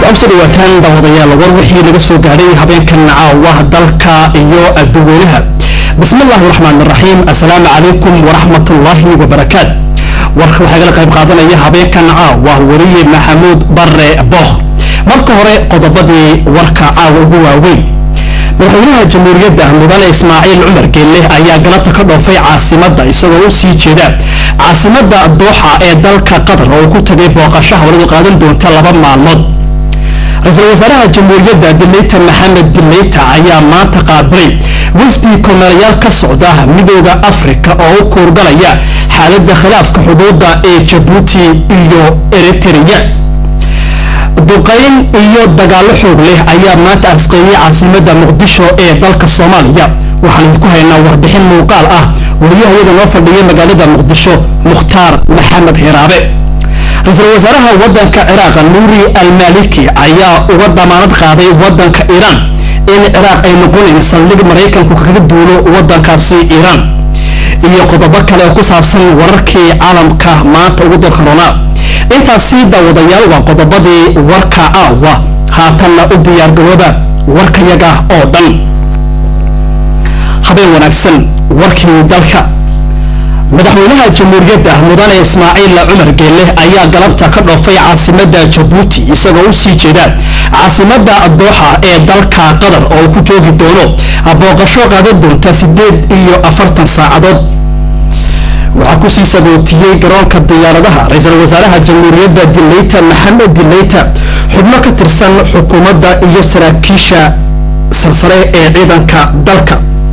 waxaa usoo dhawaataan daawadayaal war wixii laga soo gaadhay habeenkan caawa dalka iyo dadweynaha bismi illaahi raxmaan raxiim assalaamu calaykum waraxmatullaahi wabarakaat warka waxaa gala qayb qaadanaya habeenkan caawa wariye maxamuud bare bookh marka hore qodobadii warka caawa ugu waaweyn madaxweynaha jamhuuriyadda mudane ismaaciil cumar geelle ayaa galabta ka dhoofay caasimadda isagoo u sii jeeda caasimadda dooxa ee dalka qatar oo ku tagay booqasho hawladu qaadan doonta laba maalmood ra-iisul wasaaraha jamhuuriyadda dileyta maxamed dileyta ayaa maanta qaabilay wafdi kormeerayaal ka socda midooda afrika oo u kuurgalaya xaaladda khilaafka xuduudda ee jabuuti iyo eritrea duqayn iyo dagaallo xoog leh ayaa maanta asqeeyay caasimadda muqdisho ee dalka soomaaliya waxaan idinku haynaa warbixin muuqaal ah wariyaha iyada noo fadhiyay magaalada muqdisho mukhtaar maxamed hiraabe ra-iisul wasaaraha wadanka ciraaq nuuri almaliki ayaa uga damaanad qaaday wadanka iiraan in ciraaq ay noqonayn saldhig maraykanku kaga duulo wadankaasi iiraan iyo qodobo kale oo ku saabsan wararkii caalamka maanta ugu dalkaroonaa intaasi daawadayaal waa qodobadii warka caawa haatanna u diyaargarooba warkayaga oo dhan habeen wanaagsan warkii dalka madaxweynaha jamhuuriyadda mudane ismaaciil cumar geelle ayaa galabta ka dhoofay caasimadda jabuuti isagoo u sii jeeda caasimadda dooxa ee dalka qatar oo uu ku joogi doono booqasho qaadan doonta siddeed iyo afartan saacadood waxaa kusii sagootiyey garoonka diyaaradaha ra-iisul wasaaraha jamhuuriyadda dileyta maxamed dileyta xubno ka tirsan xukuumadda iyo saraakiisha sarsare ee ciidanka dalka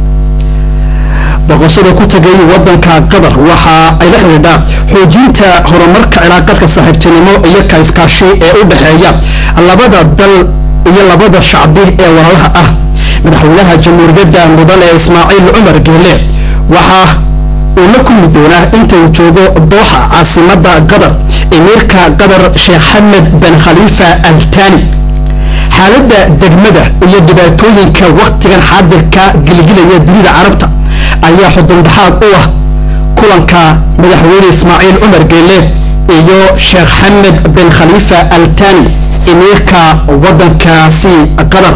boqoshada ku tagay wadanka qatar waxa ay la xidhiidhaa xoojinta horumarka cilaaqadka saaxiibtinimo iyo ka iskaashi ee u dhexeeya labada dal iyo labada shacbi ee walaalaha ah madaxweynaha jamhuuriyadda mudane ismaaciil cumar geelle waxaa uu la kulmi doonaa inta uu joogo dooxa caasimadda qatar emiirka qatar sheekh xamed ben khaliifa al tani xaaladda degmada iyo dhibaatooyinka wakhtigan xaadirka gilgilaya dunida carabta ayaa xudundhaxaad u ah kulanka madaxweyne ismaaciil cumar geelle iyo sheekh xamed ben khaliifa al tani emiirka wadankaasi qatar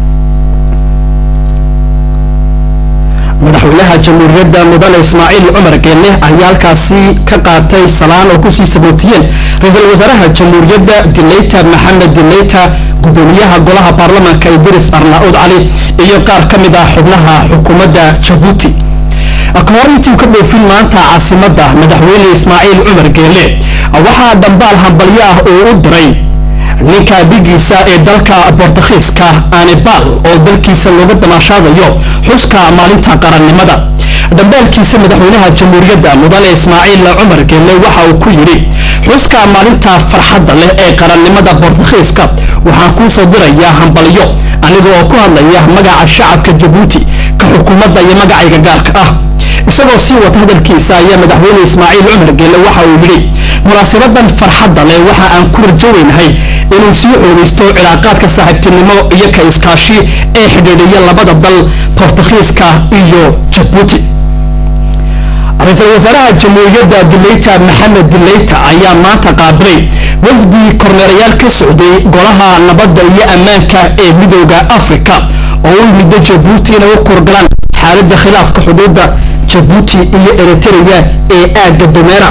madaxweynaha jamhuuriyadda mudane ismaaciil cumar geelle ayaa halkaasi ka qaatay salaan oo kusii sabootiyeen ra-iisul wasaaraha jamhuuriyadda dileyta maxamed dileyta gudoomiyaha golaha baarlamaanka idris arnaud cali iyo qaar ka mid ah xubnaha xukuumadda jabuuti ka hor intuu ka dhoofin maanta caasimadda madaxweyne ismaaciil cumar geelle waxaa dhambaal hambalyo ah uu u diray ninka dhigiisa ee dalka bortakhiiska anibal oo dalkiisa looga damaashaadayo xuska maalinta qarannimada dhambaalkiisa madaxweynaha jamhuuriyadda mudane ismaaciil cumar geelle waxa uu ku yidhi xuska maalinta farxadda leh ee qarannimada bortakhiiska waxaan kuu soo dirayaa hambalyo aniga oo ku hadlaya magaca shacabka jabuuti ka xukuumadda iyo magacayga gaarka ah isagoo sii wata hadalkiisa ayaa madaxweyne ismaaciil cumar geelle waxa uu yidhi munaasabadan farxadda leh waxa aan ku rajoweynahay inuu sii xoogaysto cilaaqaadka saaxiibtinimo iyo ka iskaashi ee xidhiidhiya labada dal bortakhiiska iyo jabuuti ra-iisul wasaaraha jamhuuriyadda dileyta maxamed dileyta ayaa maanta qaabilay wafdi kormeerayaal ka socday golaha nabadda iyo ammaanka ee midooda afrika oo u yimida jabuuti inay u kurgalaan xaaladda khilaafka xuduudda jabuuti iyo eritrea ee aagga domeera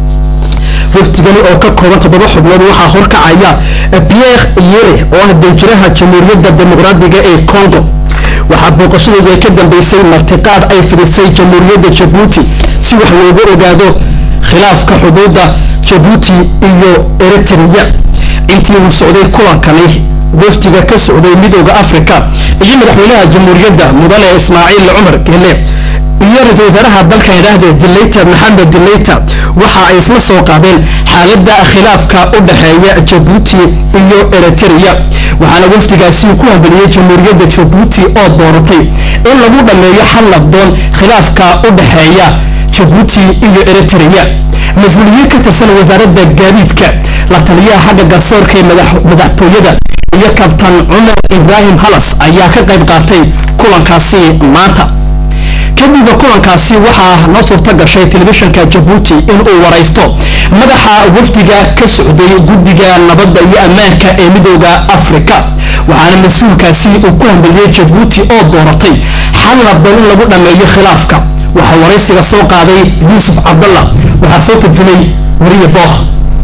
wafdigani oo ka kooban toddoba xubnood waxaa horkacaya pierre yere oo ah danjiraha jamhuuriyadda dimuqraadiga ee congo waxaa booqashadoodu ay ka dambeysay martiqaad ay fidisay jamhuuriyadda jabuuti si wax looga ogaado khilaafka xuduudda jabuuti iyo eritrea intii uu socday kulankani wafdiga ka socday midooda africa iyo madaxweynaha jamhuuriyadda mudane ismaaciil cumar geelle iyo ra-iisul wasaaraha dalkan idhaahdee dileyta maxamed dileyta waxa ay isla soo qaadeen xaaladda khilaafka u dhexeeya jabuuti iyo eritrea waxaana wafdigaasi ku hambaliyey jamhuuriyadda jabuuti oo dooratay in lagu dhammeeyo xal nabdoon khilaafka u dhexeeya jabuuti iyo eritrea mas-uuliyiin ka tirsan wasaaradda gaadiidka la taliyaha xagga garsoorka ee madaxtooyada iyo kabtan cumar ibraahim halas ayaa ka qayb qaatay kulankaasi maanta kadib kulankaasi waxaa noo suurta gashay telefishinka jabuuti inuu waraysto madaxa wafdiga ka socday guddiga nabadda iyo ammaanka ee midooda afrika waxaana mas-uulkaasi uu ku hambeliyey jabuuti oo dooratay xal nabdoon in lagu dhammeeyo khilaafka waxaa waraysiga soo qaaday yuusuf cabdalla waxaa soo tarjumay weriye bookh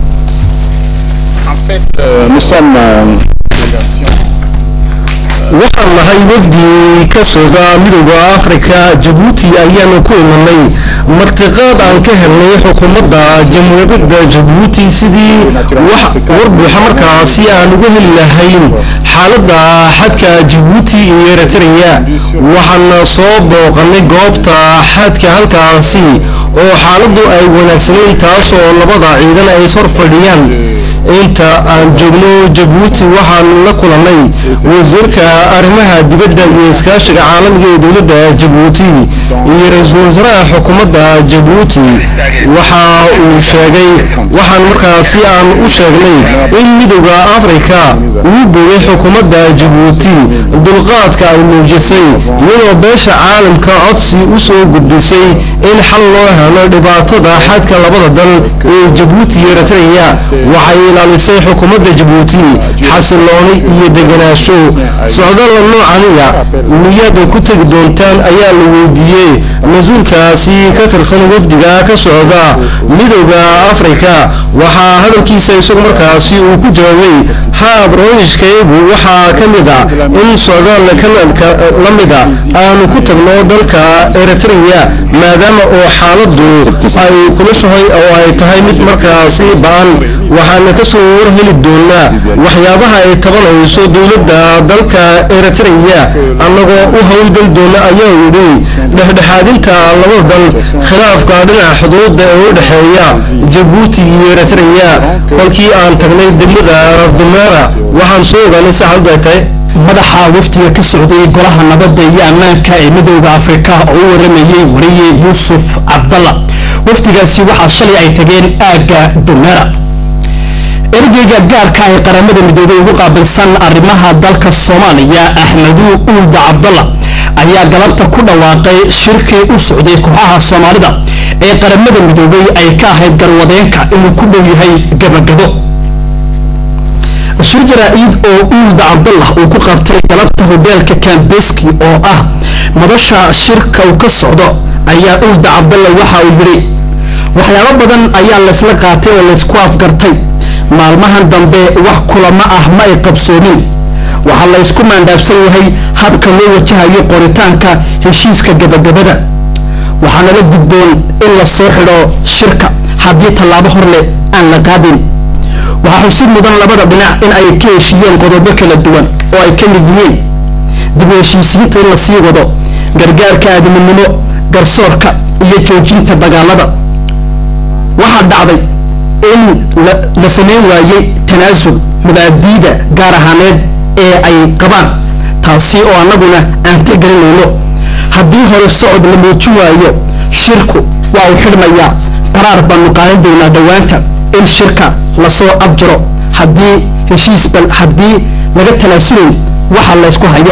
waxaan nahay wafdi ka socda midooda afrika jabuuti ayaanu ku imanay martiqaad aan ka helnay xukuumadda jamhuuriyadda jabuuti sidii wax warbuuxa markaasi aan uga heli lahayn xaaladda xadka jabuuti iyo eritrea waxaana soo booqanay goobta xadka halkaasi oo xaaladdu ay wanaagsanayn taasoo labada ciidan ay sor fadhiyaan inta aan joogno jabuuti waxaan la kulannay wasiirka arrimaha dibadda iyo iskaashiga caalamiga ee dowladda jabuuti iyo ra-iisul wasaaraha xukuumadda jabuuti waxa uu sheegay waxaan markaasi aan u sheegnay in midooda afrika uu bogay xukuumadda jabuuti dulqaadka ay muujisay iyadoo beesha caalamka codsi u soo gudbisay in xal loo helo dhibaatada xadka labada dal ee jabuuti iyo eritrea waxay ilaalisay xukuumadda jabuuti xasilooni iyo deganaansho socdalla noocaniga miyaad ku tegi doontaan ayaa la weydiiyey mas-uulkaasi ka tirsan wafdiga ka socda midooda afrika waxaa hadalkiisa isagu markaasi uu ku jawaabay haa barnaamijkaygu waxaa ka mid a in socdaal kanadka la mida aanu ku tagno dalka eritrea maadaama oo xaaladdu ay kulashahay oo ay tahay mid markaasi ba-an waxaana kasoo war heli doonaa waxyaabaha ay tabanayso dowladda dalka eritrea annagoo u howlgeli doona ayaa yidhi dhexdhexaadinta labada dal khilaafka dhinaca xuduuda ee u dhexeeya jabuuti iyo eritrea kolkii aan tagnay degmada rasdumeera waxaan soo ogaanay saxaabadu ay tahay madaxa wafdiga ka socday golaha nabadda iyo ammaanka ee midooda afrika oo u waramayey wariye yuusuf cabdalla wafdigaasi waxaa shalay ay tageen aagga dumeera ergeyga gaarka ee qaramada midoobay ugu qaabilsan arrimaha dalka soomaaliya axmedu uulda cabdalla ayaa galabta ku dhawaaqay shirkii u socday kooxaha soomaalida ee qaramada midoobay ay ka ahayd garwadeenka inuu ku dhow yahay gabagabo shir jaraa-id oo uulda cabdallah uu ku qabtay galabta hobeelka kambeski oo ah madasha shirka uu ka socdo ayaa uulda cabdalla waxa uu yidhi waxyaabo badan ayaa laysla qaatay oo laysku afgartay maalmahan dambe wax kulamo ah ma ay qabsoomin waxaa la ysku maandhaafsan yahay habka loo wajahayo qoritaanka heshiiska gabagabada waxaana la gudboon in la soo xidho shirka haddii tallaabo hor leh aan la qaadin waxaa xusid mudan labada dhinac in ay ka heshiiyeen qodobo kala duwan oo ay ka mid yihiin dib u heshiisiinta in la sii wado gargaarka aadaminimo garsoorka iyo joojinta dagaalada waxaa dhacday in la samayn waayey tanaasul mubaadiida gaar ahaaneed ee ay qabaan taasi oo annaguna aan tixgelinayno haddii hore socod la muujin waayo shirku waa uu xidhmayaa qaraar baanu qaadan doonaa dhowaanta in shirka lasoo afjaro haddii heshiis bal haddii laga tanaasulin waxa laysku hayo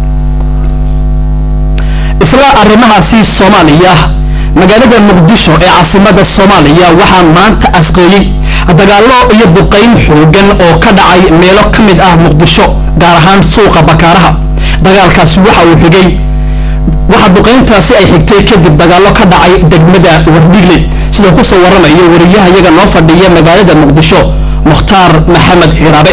isla arrimahaasi soomaaliya magaalada muqdisho ee caasimada soomaaliya waxaa maanta asqeeyey dagaallo iyo duqayn xoogan oo ka dhacay meelo ka mid ah muqdisho gaar ahaan suuqa bakaaraha dagaalkaasi waxa uu xigay waxa duqayntaasi ay xigtay kadib dagaallo ka dhacay degmada wardhigle sidoo kusoo waramayo wariyaha iyaga noo fadhiya magaalada muqdisho mukhtaar maxamed xiraabe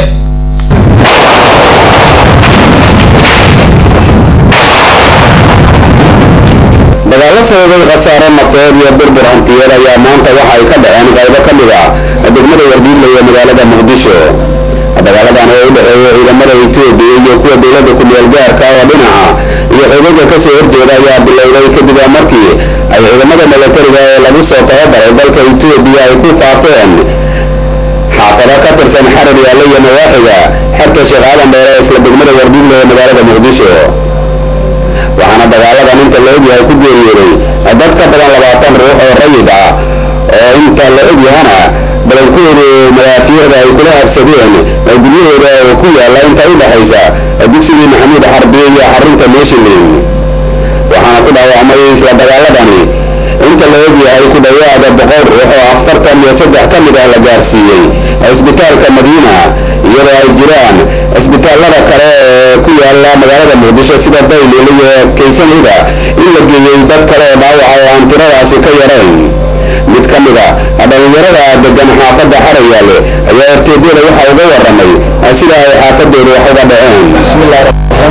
dagaalo sababay khasaare nafeed iyo burbur hantiyeed ayaa maanta waxa ay ka dhaceen qaybo ka mid ah degmada wardhiigle ee magaalada muqdisho dagaaladan oo u dhexeeya ciidamada etoobiya iyo kuwa dowladda ku-meel gaarka oo dhinaca iyo xoogagga kasoo horjeeda ayaa bilowday kadib markii ay ciidamada milatariga ee lagu soo tababaray dalka etoobiya ay ku faafeen xaafado ka tirsan xarar yaalla iyo nawaaxiga xerta sheekh aadan dheere isla degmada wardhiigle ee magaalada muqdisho waxaana dagaaladan inta la ogyahay ku geeriyooday dad ka badan labaatan ruux oo rayid ah oo inta la ogyahana badankoodu madaafiicda ay kula habsadeen guryahooda ku yaalla inta u dhexaysa dugsigii maxamuud xarbiye iyo xarunta meeshilin waxaana ku dhaawacmay isla dagaaladani inta la ogyahay ku dhowaada boqol ruux oo afartan iyo saddex ka mid ah la gaarsiiyey cisbitaalka madiina iyadoo ay jiraan cisbitaallada kale ee ku yaala magaalada muqdisho sida daylil iyo kaysanida in la geeyey dad kale oo dhaawaca oo aan tiradaasi ka yarayn mid ka mid a dhallinyarada degan xaafadda xarayaale ayaa erteedyada waxa uga waramay sida ay xaafadooda wax uga dhaceen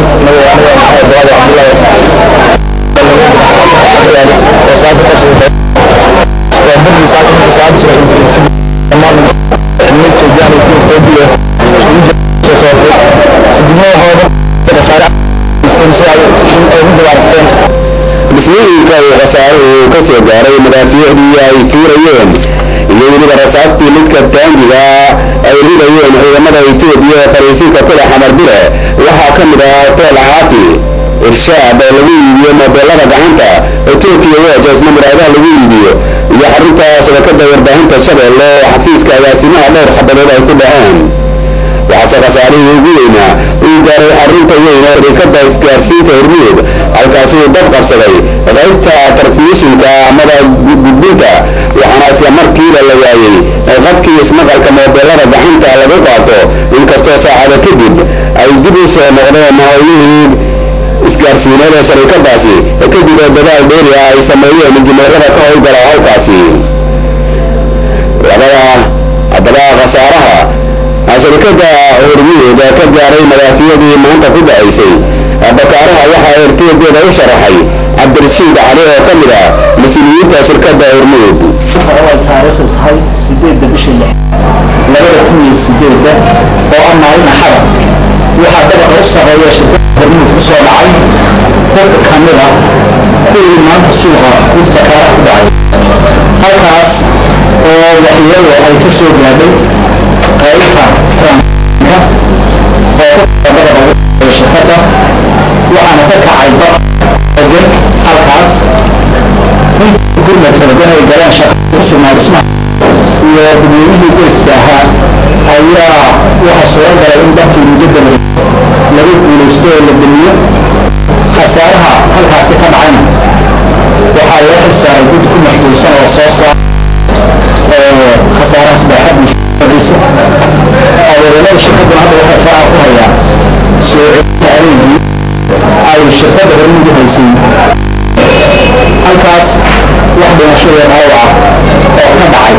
dhismooyinka uu khasaaruhu ka soo gaaray madaafiicdii ay tuurayeen iyo weliba rasaastii midka taangiga ay ridayeen ciidamada etoobiya ee fariisinka kule xamarbile waxaa ka mid ah hotel caafi irshaad oo lagu iibiyo mobeelada gacanta oo turkiya wajasna muraadaha lagu iibiyo iyo xarunta shabakada warbaahinta shabeelle oo xafiiska agaasimaha dhowr xabadood ay ku dhaceen waxaase khasaarihii ugu weynaa uu gaaray xarunta weyn ee shirikada isgaarsiinta hormuud halkaasi uu dab qabsaday qaybta transmishinka amada gudbinta waxaana isla markiiba la waayey qadkii ismaqalka moobeelada gacanta lagu qaato inkastoo saacada kadib ay dib u soo noqdeen howlihii isgaarsiineed ee sharikadaasi kadib oo dadaal dheeri ah ay sameeyeen injineerada ka howlgala halkaasi labada haddaba khasaaraha sharikada hormuud ka gaaray madaafiyadii maanta ku dhacaysay bakaaraha waxaa erteedeeda u sharaxay cabdirashiid cali oo ka mid ah mas-uuliyiinta shirkada hormuud ay taariikhdu tahay sideedda bisha lix labada kun iyo sideedda oo ah maalin axada waxaa dabaqa u sarreeya shirkada hormuud ku soo dhacay dadka ka mid ah kuwii maanta suuqa bakaara ku dhacay halkaas oo waxyeelo ay ka soo gaadhay qaybta transka oo ku dabaqa ugu sarreeya shirkada waxaana ka kacay dad ogan halkaas gurmad kaladan ay galeen shaqa ku sugnaa dhismaha iyo dadweynihii qoyska ahaa ayaa waxaa suura galay in dalkii mudada lagu guulaysto oo la damiyo khasaaraha halkaasi ka dhacayna waxaa loo xilsaaray gud ku mashquulsan oo soo saar khasaarahaas baaxadiisa horeysa adeeganada shirkaduna hadda waxay faraha ku hayaan soo celinta adeegii ay shirkada hormudu haysay halkaas wax dhimasho iyo dhaawaca oo ka dhacay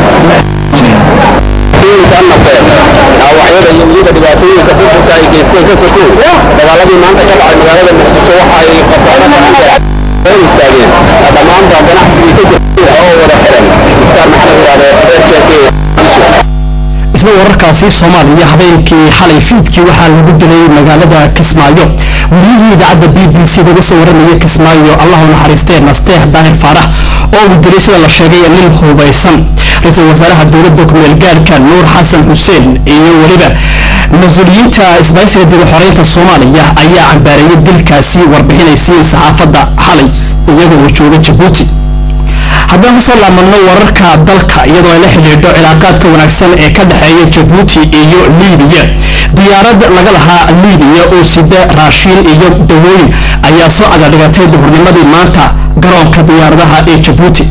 dhaawacyada iyo weliba dhibaatooyinka furfurka ay geysteen ka sokow dagaaladii maanta ka dhacay magaalada muqdisho waxa ay khasaaro badan istaageen dhammaanba ganacsigii ka jirtay oo wada xiran mukhtaar maxamed waade rk isla wararkaasi soomaaliya habeenkii xalay fiidkii waxaa lagu dilay magaalada kismaayo wariyihii idaacadda b b c uga soo waramaya kismaayo allahu naxariistee nasteex daahir faarax oo uu dilay sida la sheegay nin hubaysan ra-iisul wasaaraha dowladda kumeel gaarka nuur xasan xuseen iyo weliba mas-uuliyiinta isbaysiga dib u xoreynta soomaaliya ayaa cambaareeyay dilkaasi warbixinaysiin saxaafadda xalay iyaga oo jooga jabuuti haddaan kusoo laamadno wararka dalka iyadoo ay la xidhiidho cilaaqaadka wanaagsan ee ka dhexeeya jabuuti iyo liibiya diyaarad laga lahaa liibiya oo sida raashiin iyo dawooyin ayaa soo cadadhigatay duhurnimadii maanta garoonka diyaaradaha ee jabuuti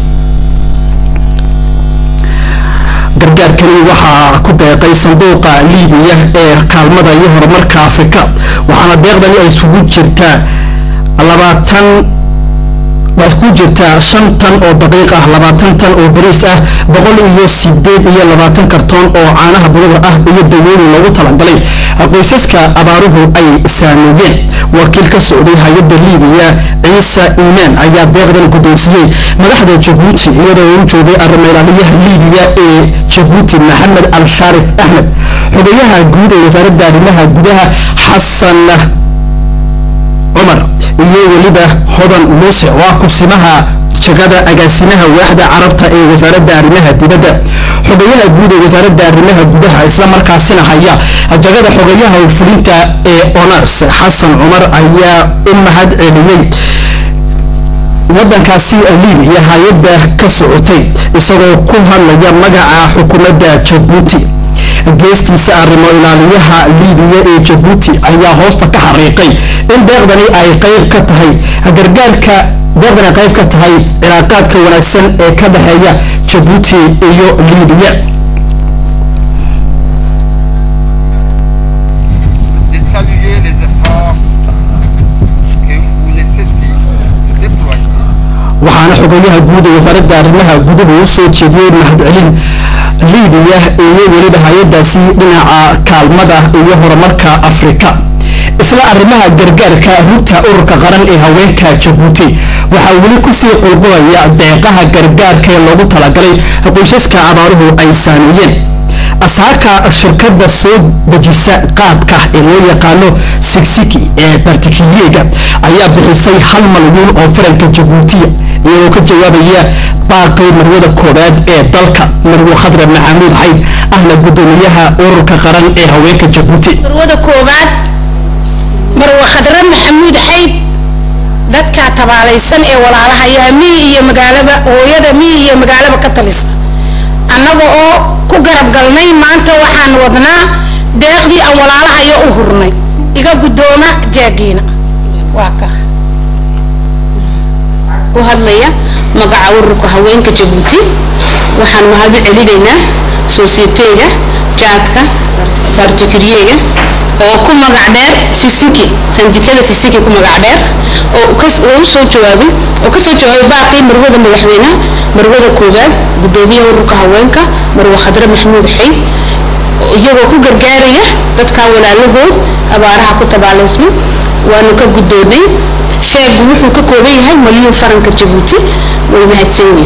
gargaarkani waxaa ku deeqay sanduuqa liibiya ee kaalmada iyo horumarka afrika waxaana deeqdani ay isugu jirtaa labaatan waa isku jirtaa shan tan oo daqiiq ah labaatan tan oo bariis ah boqol iyo sideed iyo labaatan kartoon oo caanaha budada ah iyo dawooyin loogu talagalay qoysaska abaaruhu ay saameeyeen wakiil ka socday hay-adda liibiya ciise iimaan ayaa deeqdan guddoonsiiyey madaxda jabuuti iyadoo uu joogay arrimeelaaliyaha liibiya ee jabuuti maxamed al shaarif axmed xogayaha guud ee wasaaradda arrimaha gudaha xasan cumar iyo weliba hodan muuse oo ah kusimaha jagada agaasimaha waaxda carabta ee wasaaradda arrimaha dibadda xogayaha guud ee wasaaradda arrimaha gudaha isla markaasina haya jagada xogayaha fulinta ee onars xasan cumar ayaa u mahad celiyey wadankaasi liibiya hay-adda ka socotay isagoo ku hadlaya magaca xukuumadda jabuuti geestiisa arrimo ilaaliyaha liibiya ee jabuuti ayaa hoosta ka xariiqay in deeqdani ay qayb ka tahay gargaarka deeqdani ay qayb ka tahay cilaaqaadka wanaagsan ee ka dhexeeya jabuuti iyo liibiya de saluer les efforts que vous nécessitez de déployer waxaana xogayaha guud ee wasaaradda arrimaha guduhu u soo jeediyey mahadcelin liibiya iyo weliba hay-adaasi dhinaca kaalmada iyo horumarka afrika isla arrimaha gargaarka rugta ururka qaran ee haweenka jabuuti waxaa weli kusii qulqulaya deeqaha gargaarka ee loogu talagalay qoysaska abaaruhu ay saameeyeen asaaka shirkada soo dejisa qaadka ee loo yaqaano sigsiki ee bartikiyega ayaa bixisay hal malyan oo faranka jabuutiya iyagoo ka jawaabaya baaqay marwada koowaad ee dalka marwo khadra maxamuud xayd ahna gudoomiyaha ururka qaran ee haweenka jabuuti marwada koowaad marwa khadra maxamuud xayd dadka tabaalaysan ee walaalahayaa miyi iyo magaalaba hooyada miyi iyo magaalaba ka talisa annaga oo ku garab galnay maanta waxaan wadnaa deeqdii aan walaalahayo u hurnay iga guddooma jaagiina waa ka ku hadlaya magaca ururka haweenka jabuuti waxaan mahad celinaynaa soosiyeteyga jaadka bartikiriyega oo ku magac dheer sisiki sandikada sisiki ku magac dheer oo kas- oo u soo jawaabay oo kasoo jawaabay baaqii marwada madaxweynaha marwada koowaad gudoomiyaha ururka haweenka marwe khadre maxamuud xayd iyagoo ku gargaaraya dadka walaalahood abaaraha ku tabaalaysma waanu ka guddoomay sheegu wuxuu ka kooban yahay maliyuun faranka jabuuti way mahadsan yihiin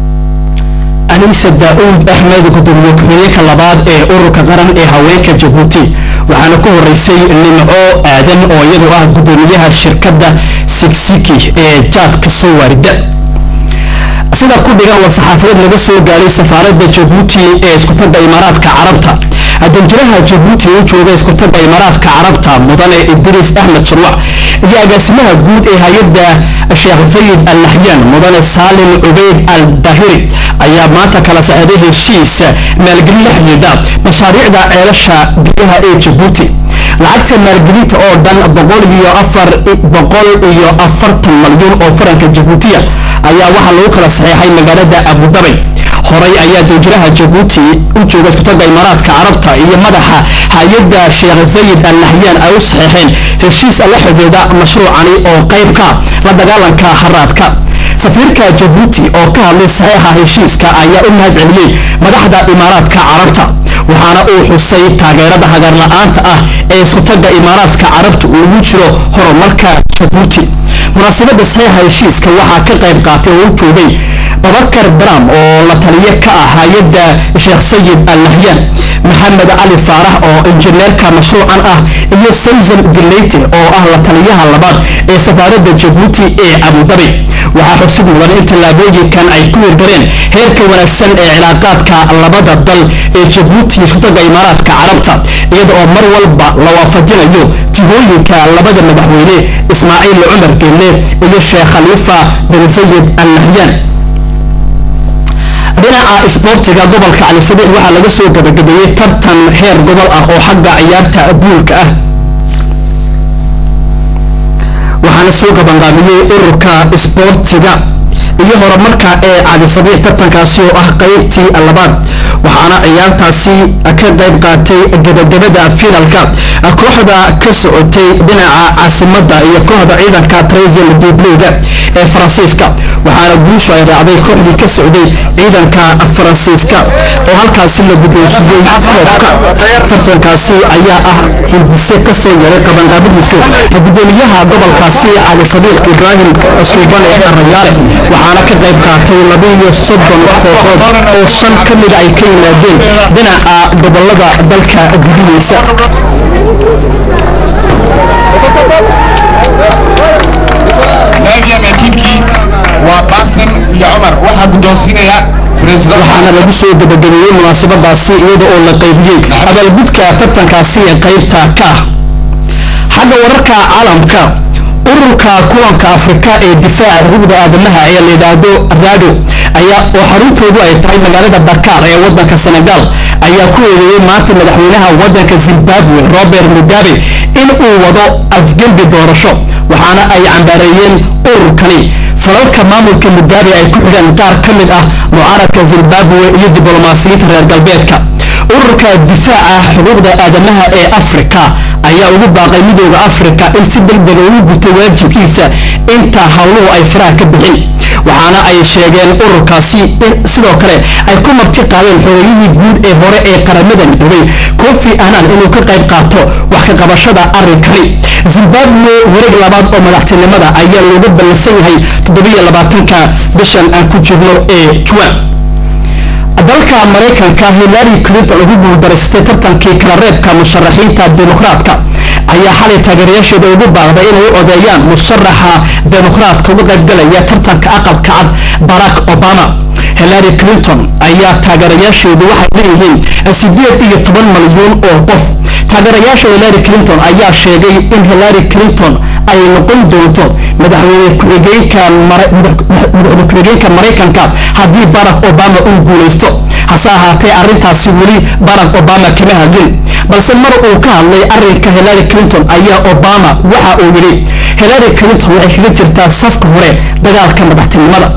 anisa daa-uud axmed gudoomiye ku-xigeenka labaad ee ururka qaran ee haweenka jabuuti waxaana ku horeysay nimco aadan oo iyadu ah gudoomiyaha shirkadda sigsiki ee jaadka soo waarida sida ku dhigan war saxaafadeed laga soo gaaray safaaradda jabuuti ee iskutaga imaaraadka carabta danjiraha jabuuti u jooga iskutaga imaaraadka carabta mudane idriis axmed shirwac iyo agaasimaha guud ee hay-adda sheekh sayid al naxyaan mudane saalim cubeyd al dahiri ayaa maanta kala socday heshiis maalgelin la xidhiidha mashaariicda ceelasha biyaha ee jabuuti lacagta maalgelinta oo dhan boqol iyo afar boqol iyo afartan malyan oo faranka jabuutiya ayaa waxaa lagu kala saxeexay magaalada abudabay horay ayaa danjiraha jabuuti u jooga iskutaga imaaraadka carabta iyo madaxa hay-adda sheekh sayid al nahyaan ay u saxeexeen heshiis la xidhiidha mashruucani oo qayb ka la dagaalanka haraadka safiirka jabuuti oo ka hadlay saxeexa heshiiska ayaa u mahad celiyey madaxda imaaraadka carabta waxaana uu xusay taageerada hagar la-aanta ah ee iskutaga imaaraadka carabta ugu jiro horumarka jabuuti munaasabada saxeexa heshiiska waxaa ka qayb qaatay oo u joogay babakar bram oo la taliye ka ah hay-adda sheekh sayid al nahyaan maxamed cali faarax oo injineerka mashruucan ah iyo samsam dileyte oo ah la taliyaha labaad ee safaaradda jabuuti ee abudabi waxaa xusid mudan in tallaabooyinkan ay ku hirgaleen heerka wanaagsan ee cilaaqaadka labada dal ee jabuuti iyo iskutaga imaaraadka carabta iyada oo mar walba la waafajinayo jihooyinka labada madaxweyne ismaaciil cumar geelle iyo sheekh khaliifa bin sayid al nahyaan dhinaca isboortiga gobolka cali sabiix waxaa laga soo gabagabeeyey tartan heer gobol ah oo xagga ciyaarta buulka ah waxaana soo gabanqaabiyey ururka isboortiga iyo horumarka ee cali sabiix tartankaasi oo ah qeybtii labaad waxaana ciyaartaasi ka qayb qaatay gabagabada finalka kooxda ka socotay dhinaca caasimada iyo kooxda ciidanka traisil dubleyda ee faransiiska waxaana guushu ay raacday kooxdii ka socday ciidanka faransiiska oo halkaasi la guddoonsiiyey koobka tartankaasi ayaa ah hindise kasoo yaray qabanqaabadiisu gudoomiyaha gobolkaasi cali sabiix ibraahim suubane rayaale waxaana ka qayb qaatay labaiyo soddon kooxood oo shan ka mida ay ka yimaadeen dhinaca gobolada dalka gudihiisa neuvième équipe waa baasim iyo cumar waxaa guddoonsiinaya president waxaana lagu soo gabagabeeyey munaasabadaasi iyada oo la qaybiyey abaalgudka tartankaasi ee qaybta ka ah xagga wararka caalamka ururka kulanka afrika ee difaaca xuquuqda aadamaha ee la yidhaahdo rado ayaa oo xaruntoodu ay tahay magaalada dakar ee wadanka senegal ayaa ku eedeeyey maanta madaxweynaha waddanka zimbabwe robert mugabe in uu wado afgembi doorasho waxaana ay cambaareeyeen ururkani falalka maamulka mugabe ay ku xidhaan qaar ka mid ah mucaaradka zimbabwe iyo diblomaasiyiinta reer galbeedka ururka difaaca xuquuqda aadamaha ee afrika ayaa ugu baaqay midooda afrika in si degdega ugu guto waajibkiisa inta howluhu ay faraha ka bixin waxaana ay sheegeen ururkaasi in sidoo kale ay ku marti qaadeen xogeeyihii guud ee hore ee qaramada midoobay kofi annan inuu ka qayb qaato wax ka qabashada arrinkani zimbabwe wareeg labaad oo madaxtinimada ayaa looga ballansan yahay toddobiyo labaatanka bishan aan ku jirno ee juwan dalka maraykanka hillary clinton ugu guuldareystay tartankii kala reebka musharaxiinta dimuqraadka ayaa xalay taageerayaasheeda ugu baaqday inay u odeeyaan musharaxa dimuqraadka uga qaybgalaya tartanka aqalka cad barack obama hillary clinton ayaa taageerayaasheedu waxay leeyihiin sideed iyo toban malyuun oo qof taageerayaasha hillary clinton ayaa sheegay in hillary clinton ay noqon doonto madaxweyne ku-xigeenka madaxweyne ku-xigeenka maraykanka haddii barack obama uu guulaysto hase ahaatee arrintaasi weli barack obama kama hadlin balse mar uu ka hadlay arrinka hillary clinton ayaa obama waxa uu yidhi hillary clinton waxay kaga jirtaa safka hore dagaalka madaxtinimada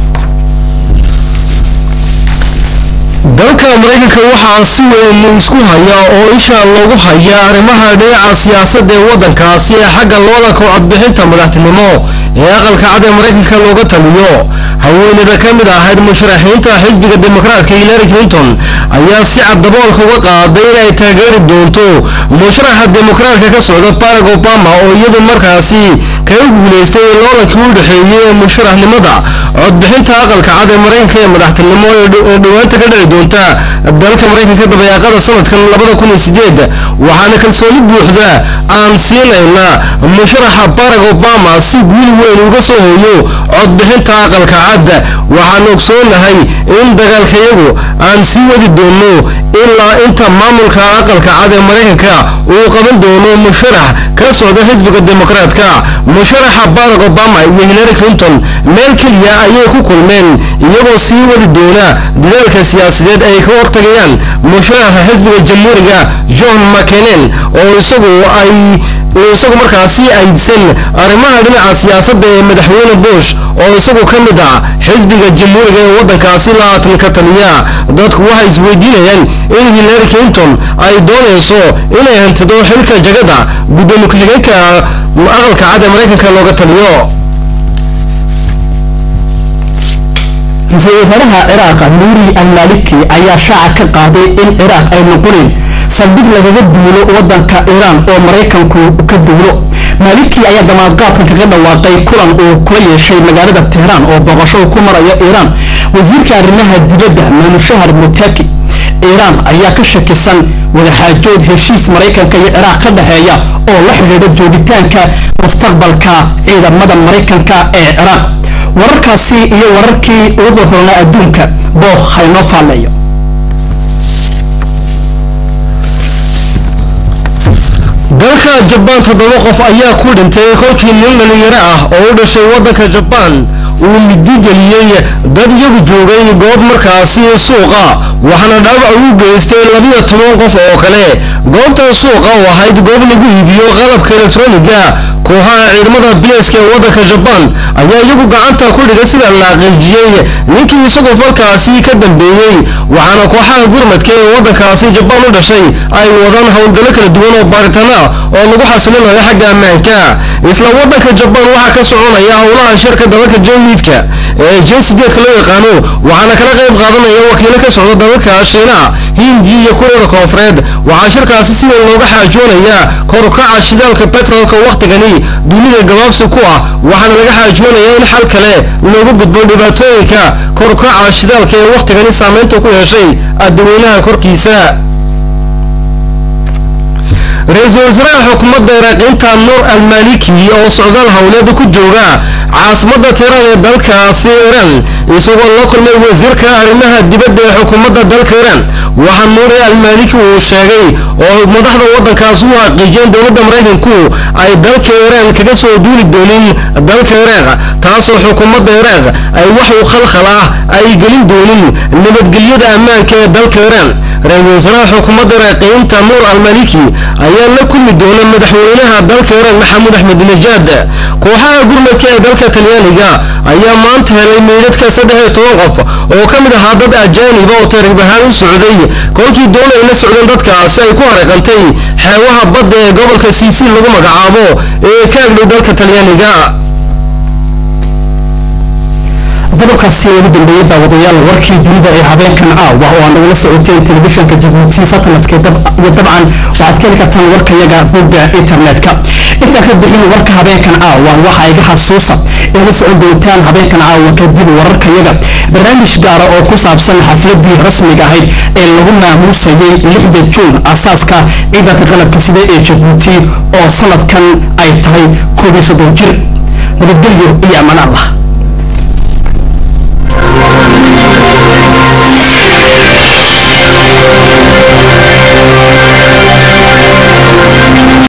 dalka maraykanka waxaa si weyn isku haya oo isha loogu haya arrimaha dhinaca siyaasadda ee waddankaasi ee xagga looda kowcadbixinta madaxtinimo ee aqalka cad ee maraykanka looga taliyo haweeneyda ka mid ahayd musharaxiinta xisbiga dimuqraadka hillary clinton ayaa si cad daboolka uga qaaday inay taageeri doonto musharaxa dimuqraadka ka socda barack obama oo iyadu markaasi kaga guulaystay loolankii u dhexeeyey ee musharaxnimada codbixinta aqalka cad ee maraykanka ee madaxtinimo ee dhowaanta ka dhici doonta dalka maraykanka dabayaaqada sanadkan labada kun iyo sideed waxaana kalsooni buuxda aan siinayna musharaxa barack obama si guul weyn uga soo hooyo codbixinta aqalka cad waxaan ogsoonahay in dagaalkayagu aan sii wadi doono ilaa inta maamulka aqalka cad ee maraykanka uu qaban doono musharax ka socda xisbiga dimuqraadka musharaxa barack obama iyo hillary clinton meel keliya ayay ku kulmeen iyagoo sii wadi doona dadaalka siyaasadeed ay ka hortagayaan musharaxa xisbiga jamhuuriga john mccanen oo isagu ay uu isagu markaasi aydsan arrimaha dhinaca siyaasadda ee madaxweyne bush oo isagu ka mid ah xisbiga jamhuuriga ee waddankaasi labaatan ka taliya dadku waxay isweydiinayaan in hillary clinton ay doonayso inay hantido xilka jagada guddoomiye ku-xigeenka aqalka cad ee maraykanka looga taliyo ra-iisul wasaaraha ciraaq nuuri al-maliki ayaa shaaca ka qaaday in ciraaq ay noqonin saldhig lagaga duulo wadanka iiraan oo maraykanku ka duulo maliki ayaa damaadqaadkan kaga dhawaaqay kulan uu kula yeeshay magaalada tehraan oo booqasho uu ku maraya iiraan wasiirka arrimaha dibadda maamushahar mutaki iiraan ayaa ka shakisan wadaxaajood heshiis maraykanka iyo ciraaq ka dhexeeya oo la xidhiidha joogitaanka mustaqbalka ciidamada maraykanka ee ciraaq wararkaasi iyo wararkii ugu doorroonaa adduunka booh haynoo faalleeyo dalka jabaan toddoba qof ayaa ku dhintay kolkii nin dhalinyaro ah oo u dhashay waddanka jabaan uu midi geliyey dad iyagu joogay goob markaasi suuqa waxaana dhaawac ugu geystay labiyo toban qof oo kale goobtan suuqa oo ahayd goob lagu iibiyo qalabka elektroniga kooxaha ciidamada bilayska ee waddanka jabaan ayaa iyagu gacanta ku dhigay sida la xaqiijiyey ninkii isagu falkaasi ka dambeeyey waxaana kooxaha gurmadka ee waddankaasi jabaan u dhashay ay wadaan howlgallo kala duwan oo baaritaan oo lagu xasilinayo xagga ammaanka isla waddanka jabaan waxaa ka soconaya howlaha shirka dalalka jamiidka ee jensideedka loo yaqaano waxaana kala qayb qaadanaya wakiilo ka socda dalalka shiinaha hindiya iyo kureeda koonfureed waxaa shirkaasi si weyn looga xaajoonaya korukaca shidaalka betrolka wakhtigani dunida gabaabsi ku ah waxaana laga xaajoonaya in xal kale loogu gudbo dhibaatooyinka korukaca shidaalka ee wakhtigani saameynta ku yeeshay adaweynaha korkiisa ra-iisul wasaaraha xukuumadda iraaqiinta nuur al-maliki oo socdaal howleed ku jooga caasimadda tiran ee dalkaasi iran isagoo la kulmay wasiirka arrimaha dibadda ee xukuumadda dalka iran waxaa nuuri almaliki uu sheegay oo madaxda waddankaas u xaqiijiyeen dowladda maraykanku ay dalka iraaq kaga soo duuli doonin dalka iraaq taasoo xukuumadda iraaq ay wax u khalkhal ah ay gelin doonin nabadgelyada ammaanka ee dalka iraaq ra-iisul wasaaraha xukuumadda iraaqiyiinta nuur almaliki ayaa la kulmi doona madaxweynaha dalka iraaq maxamuud axmed najaad kooxaha gurmadka ee dalka talyaaniga ayaa maanta helay meydadka saddex iyo toban qof oo ka mid ahaa dad ajaaniba oo taariikh ahaan u socday kolkii doon ay la socdeen dadkaasi ay ku hareeqantay xeewaha badda ee gobolka siisiil lagu magacaabo ee ka agdhow dalka talyaaniga qodobkaasi ugu dambeeyey daawadayaal warkii dunida ee habeenkan caawa oo aan nagula socoteen telefishinka jabuuti satelliteka iyo dabcan waxaad ka heli kartaan warkayaga bogga internetka intaan ka bixin warka habeenkan caawa waxaa iga xasuusa ee la socon doontaan habeenkan caawa kadib wararkayaga barnaamij gaara oo ku saabsan xafladii rasmiga ahayd ee lagu maamuusayay lixda juun asaaska ciidanka qalabka sida ee jabuuti oo sanadkan ay tahay koob iyo soddon jir nabadgelyo iyo amaan allah